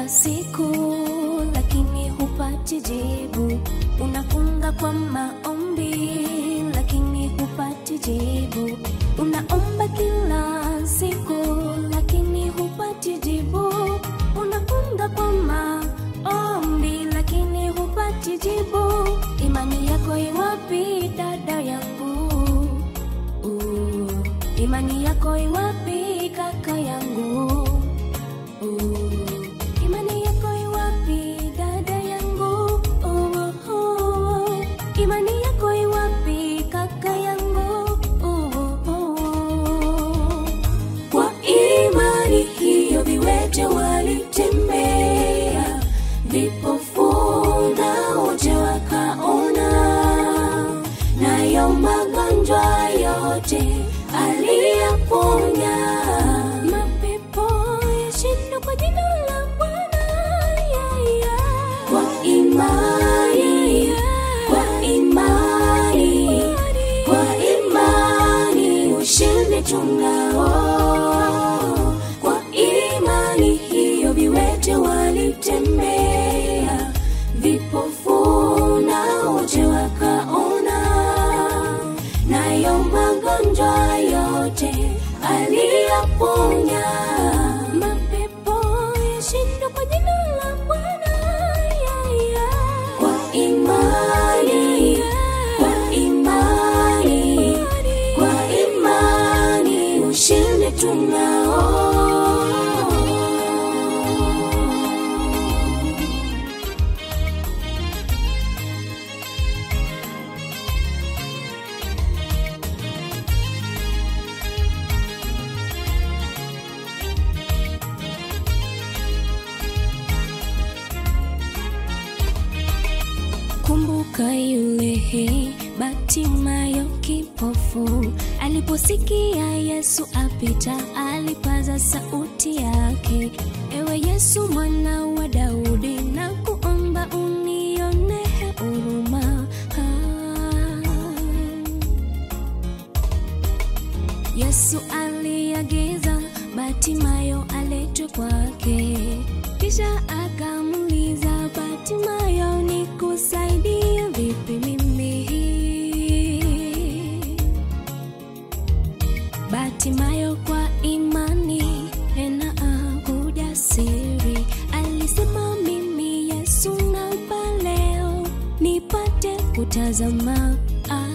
kila siku, lakini hupati jibu. Unafunga kwa maombi, lakini hupati jibu. Unaomba kila siku, lakini hupati jibu. Unafunga kwa maombi, lakini hupati jibu. Imani yako iwapi, dada yangu? Uh, imani yako iwapi, kaka yangu? Uh, imani yako iwapi, dada yangu? Uh, uh, imani yako iwapi, kaka yangu? Uh, uh. Kwa imani hiyo viwete walitembea, vipofu na wote wakaona, nayo magonjwa yote aliyaponya. Mapepo yashindwa kwa jina la Bwana. Yeah, yeah. Kwa imani, kwa imani, kwa imani ushindi tunao. Kwa imani hiyo viwete walitembea, vipofu na wote wakaona, nayo magonjwa yote aliyaponya. Mapepo yashindwa kwa jina la Bwana. Yeah, yeah. Kwa imani, kwa imani, kwa imani ushindi tunao. Kumbuka yule Batimayo kipofu aliposikia Yesu apita, alipaza sauti yake, ewe Yesu mwana wa Daudi, na kuomba unione huruma. Yesu aliagiza Batimayo aletwe kwake, kisha akamuuliza Batimayo, nikusaidie vipi mimi? Batimayo kwa imani tena akujasiri alisema, mimi Yesu naomba leo nipate kutazama. Ah.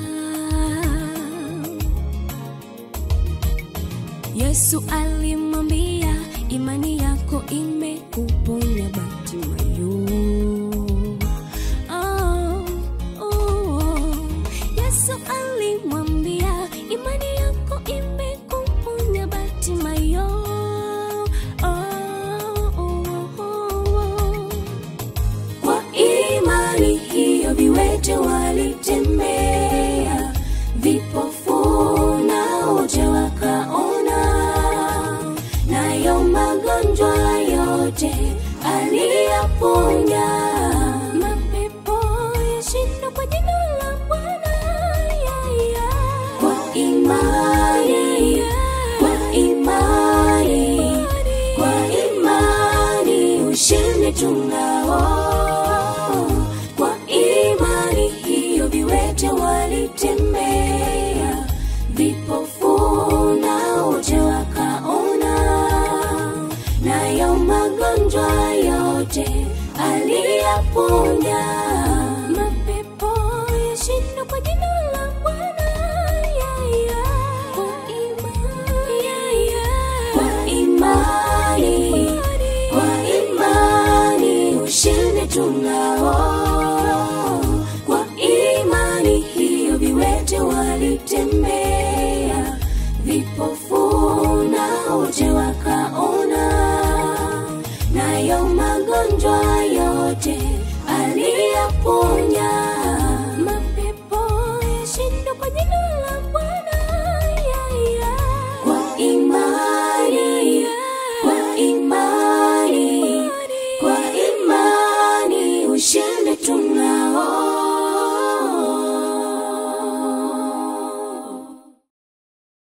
Yesu alimwambia, imani yako imekuponya Batimayo. Oh, oh. Yesu alimwambia, imani yako imekuponya Batimayo. Oh, oh, oh. Kwa imani hiyo viwete walitembea, vipofu na wote wakaona, nayo magonjwa yote aliyaponya. Mapepo yashindwa kwa jina la Bwana. Yeah, yeah. Kwa imani, kwa imani, kwa imani ushindi tunao. Kwa imani hiyo viwete walitembea, vipofu na wote wakaona, nayo magonjwa yote aliyaponya. Mapepo yashindwa kwa jina la Bwana. Yeah, yeah. Kwa imani, yeah, yeah. Kwa imani, kwa imani ushindi tunao. Kwa imani hiyo viwete walitembea, vipofu na wote wakaona, nayo magonjwa yote aliyaponya.